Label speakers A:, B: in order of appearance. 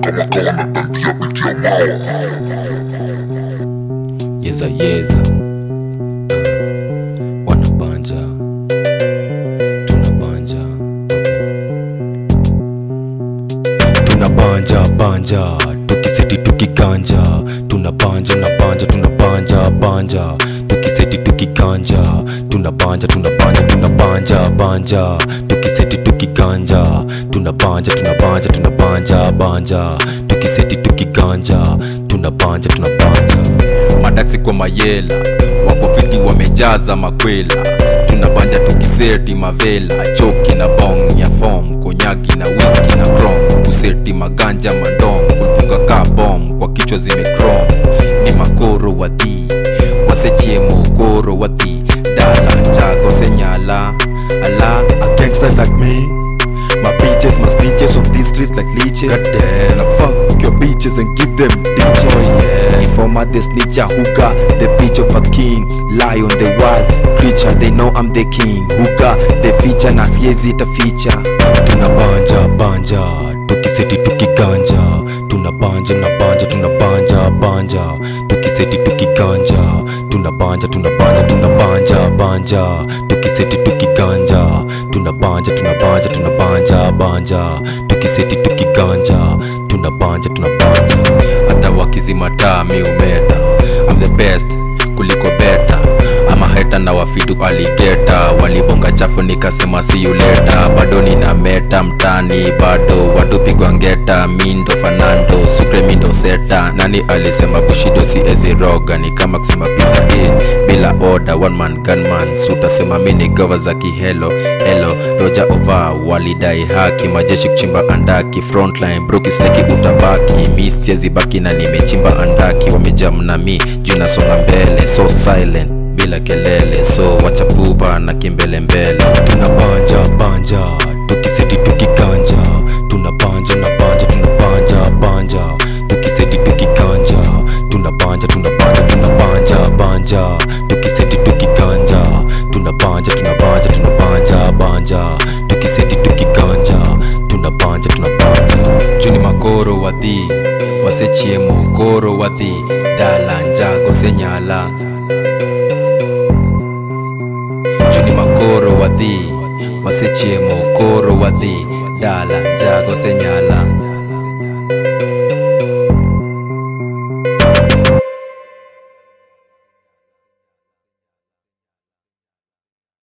A: kama kawa mependia pitia mawa
B: yeza yeza wanabanja tunabanja tunabanja banja tukiseti tukiganja tunabanja na banja tunabanja banja tukiseti tukiganja tunabanja tunabanja tunabanja banja tukiseti tukiganja tunabanja tunabanja tunabanja banja tukiseti tukiganja tunabanja tunabanja
C: madaksi kwa mayela wako fiti wamejaza makwela tunabanja tukiseti mavela choki na bong ya fom konyagi na whisky na crom kuseti maganja mandom kulipunga ka bom kwa kichwa zimekrom ni makoro wadhi wasechie mokoro wadhi dala njago senyala ala
D: A gangster like me. My bitches must leeches on these streets like leeches.
C: Goddamn.
D: Now fuck your bitches and give them ditches.
C: Oh, yeah.
D: Informer, the snitcher, hookah, the bitch of a king. Lie on the wild creature, they know I'm the king. Hookah, the feature, na siezi ita feature.
B: tunabanja banja tukiseti tukiganja tunabanja na banja tunabanja banja tukiseti tukiganja tunabanja tunabanja tunabanja banja tukiseti tukiganja tunabanja tunabanja tunabanja banja tukiseti tukiganja tunabanja tunabanja
C: hata wakizimataa mi umeta I'm the best kuliko beta ama heta na wafidu aligeta walibonga chafu nikasema siyuleta bado nina meta mtani bado watu pigwa ngeta mindo fanando sukre mindo seta nani alisema bushido si eziroga ni kama kusema pizza in bila order one man gunman sutasema mini gova za kihelo helo roja ova walidai haki majeshi kuchimba andaki frontline brokisleki utabaki mi siezi baki na nimechimba andaki wamejam na mi juu nasonga mbele so silent bila kelele so wacha pupa na kimbele mbele
B: tunabanja banja tukiseti tukiganja tunabanja na banja tunabanja banja tukiseti tukiganja tunabanja tunabanja tunabanja banja tukiseti tukiganja tunabanja tunabanja tunabanja banja tukiseti tukiganja tunabanja tunabanja
C: juni makoro wadhi wasechie mokoro wadhi dala njago senyala juni makoro wadhi wasechie mokoro wadhi dala njago senyala